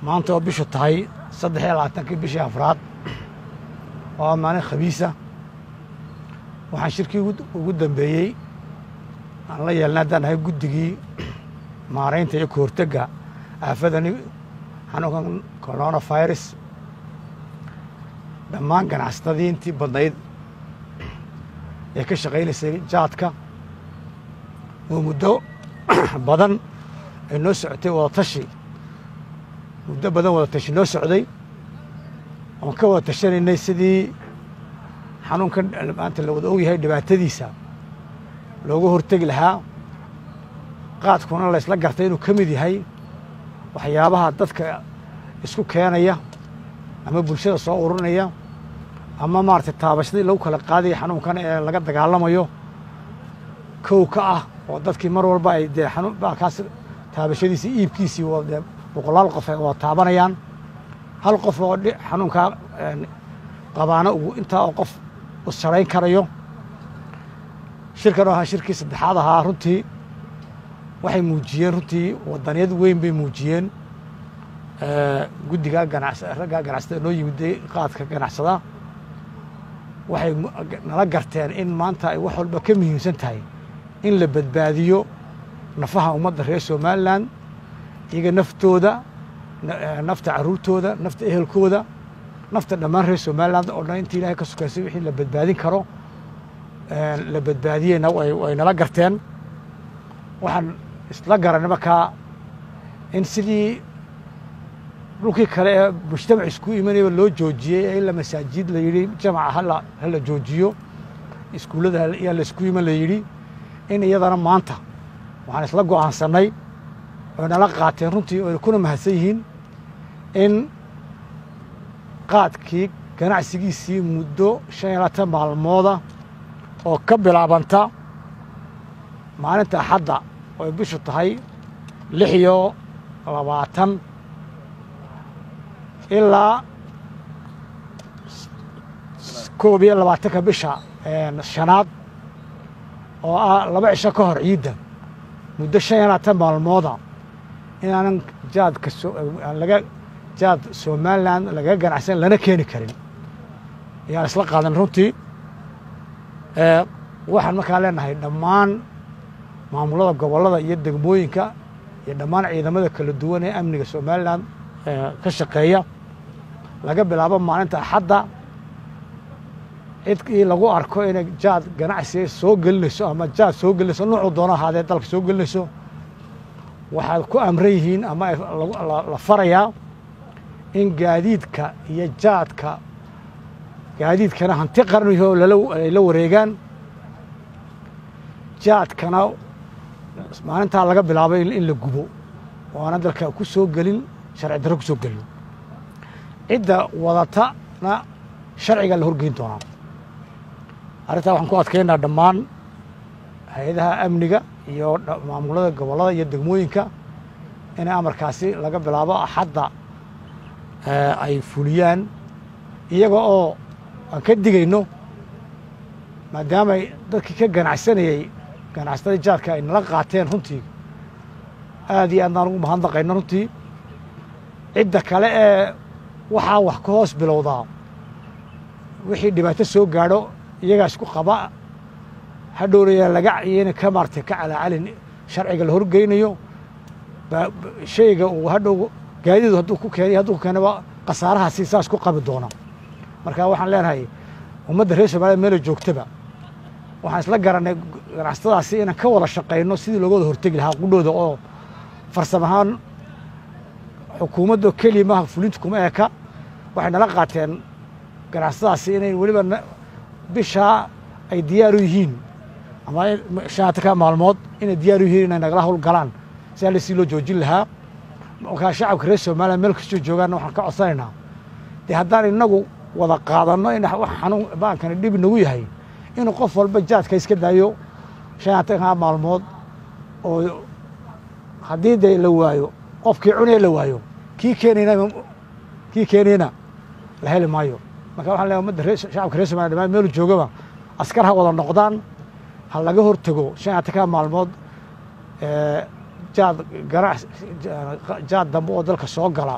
maanta oo bishu tahay saddex iyo labaatankii bishii afraad oo maalin khamiisa waxaan shirkii ugu dambeeyey aan la yeelnay haddaan ahay guddigii maaraynta iyo kahortega aafadani xanuunkan corona virus dhammaan ganacsatadii intii badnayd ee ka shaqaynaysay jaadka oo muddo badan ay noo socotay wadatashi muddo badan wadatashi noo socday oon ka wada tashanaynay sidii xanuunkan maanta la wada ogyahay dhibaatadiisa looga hortegi lahaa qaadkuna laysla gartay inuu ka mid yahay waxyaabaha dadka isku keenaya ama bulshada soo ururinaya ama maaragtay taabashadii lagu kala qaadaya xanuunkan ee laga dagaalamayo kow ka ah oo dadkii mar walba ay dee xanuun baalkaas taabashadiisii iibkiisii dee boqolaal qof ay wada taabanayaan hal qof oo xanuunkaa qabaana uu intaa oo qof u sarayn karayo shirkan oo ahaa shirkii saddexaad ahaa runtii waxay muujiyeen runtii wadaniyad weyn bay muujiyeen guddigaa ganacs raggaa ganacsatada noo yimiday qaadka ganacsada waxay nala garteen in maanta ay wax walba ka muhiimsan tahay in la badbaadiyo nafaha ummadda reer somalilan iyaga naftooda nafta carruurtooda nafta ehelkooda nafta dhammaan reer somalilan oo dhan intii ilahay ka sukaysay wixii la badbaadin karo la badbaadiyeyna way nala garteen waxaan isla garanay markaa in sidii dhulkii kale ee mujtamac isku imanayaba loo joojiyey ee ila masaajid la yidhi jamaca hala hala joojiyo iskuullada yaa la isku iman la yidhi in iyadana maanta waxaan isla go'aansannay oy nala qaateen runtii oyna kuna mahadsan yihiin in qaadkii ganacsigiisii muddo shan iyo labaatan maalmooda oo ka bilaabanta maalinta axadda oy bishu tahay lix iyo labaatan ilaa koob iyo labaatanka bisha shanaad oo ah laba cisho ka hor ciidda muddo shan iyo labaatan maalmooda inaanan jaadka laga jaad somalilan lagaga ganacsan lana keeni karin ayaan isla qaadan runtii waxaan markaa leenahay dhammaan maamulada gobollada iyo degmooyinka iyo dhammaan ciidamada kala duwan ee amniga somalilan ka shaqeeya laga bilaabo maalinta axadda cidkii lagu arko inay jaad ganacsiga soo gelinayso ama jaad soo gelinayso nuucuu doono ahaadee dalka soo gelinayso waxaad ku amran yihiin ama la farayaa in gaadiidka iyo jaadka gaadiidkana hanti qarniho ay la wareegaan jaadkana maalintaa laga bilaabay in la gubo oo aana dalka ku soo gelin sharci darro ku soo gelin cidda wadatana sharciga la horgeyn doonaa arrintaa waxaan ku adkaynaa dhammaan hay-adaha amniga iyo maamulada gobollada iyo degmooyinka inay amarkaasi laga bilaabo axadda ay fuliyaan iyaga oo aan ka digayno maadaamay dadkii ka ganacsanayey ganacsatada jaadka ay nala qaateen runtii aad iyo aadnaan ugu mahadnaqayno runtii cidda kale ee waxaa wax ka hoos bilowdaa wixii dhibaato soo gaadho iyagaa isku qaba hadhowraya laga iyana ka maartay ka calaacalin sharciga la horgeynayo shayga uu hadhow gaadidu hadduu ku keenay hadduu ku keenaba khasaarahaasi saas ku qabi doona marka waxaan leenahay ummadda reer somaaliya meela joogtaba waxaan isla garanay ganacsatadaasi inaan ka wada shaqayno sidii looga wada hortegi lahaa qudhooda oo farsam ahaan xukuumadda keliya maaha fulinta kuma eka waxay nala qaateen ganacsatadaasi inay weliba bishaa ay diyaar u yihiin ama shanatanka maalmood inay diyaar u yihiin inay nagala hawl galaan si alle si loo joojin lahaa markaa shacabka reer somaliya meel kastoo joogaanna waxaan ka codsanaynaa dee haddaan inagu wada qaadanno in wax xanuun baankani dhib nagu yahay inuu qof walba jaadka iska daayo shanatanka maalmood oo haddii dee la waayo qofkii cunaya la waayo kii keenayna kii keenayna la heli maayo marka waxaan leeyahay ummadda reer shacabka reer somaliya dhamaan meelu joogaba askar ha wada noqdaan ha laga hortago shanatanka maalmood jaad ganac jaad dambe oo dalka soo gala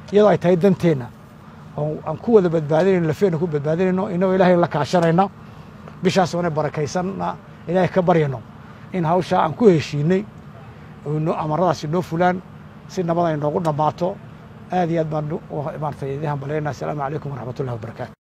iyadoo ay tahay danteenna oo aan ku wada badbaadinayno lafeenna ku badbaadinayno inagoo ilaahay la kaashanayna bishaas oona barakaysanna ilaahay ka baryano in hawshaa aan ku heshiinay oo amaradaasi noo fulaan si nabad ay noogu dhammaato aad iyo aad baan maaragtay idiin hambalyaynaa asalaamu calaykum waraxmat ullahi wabarakatu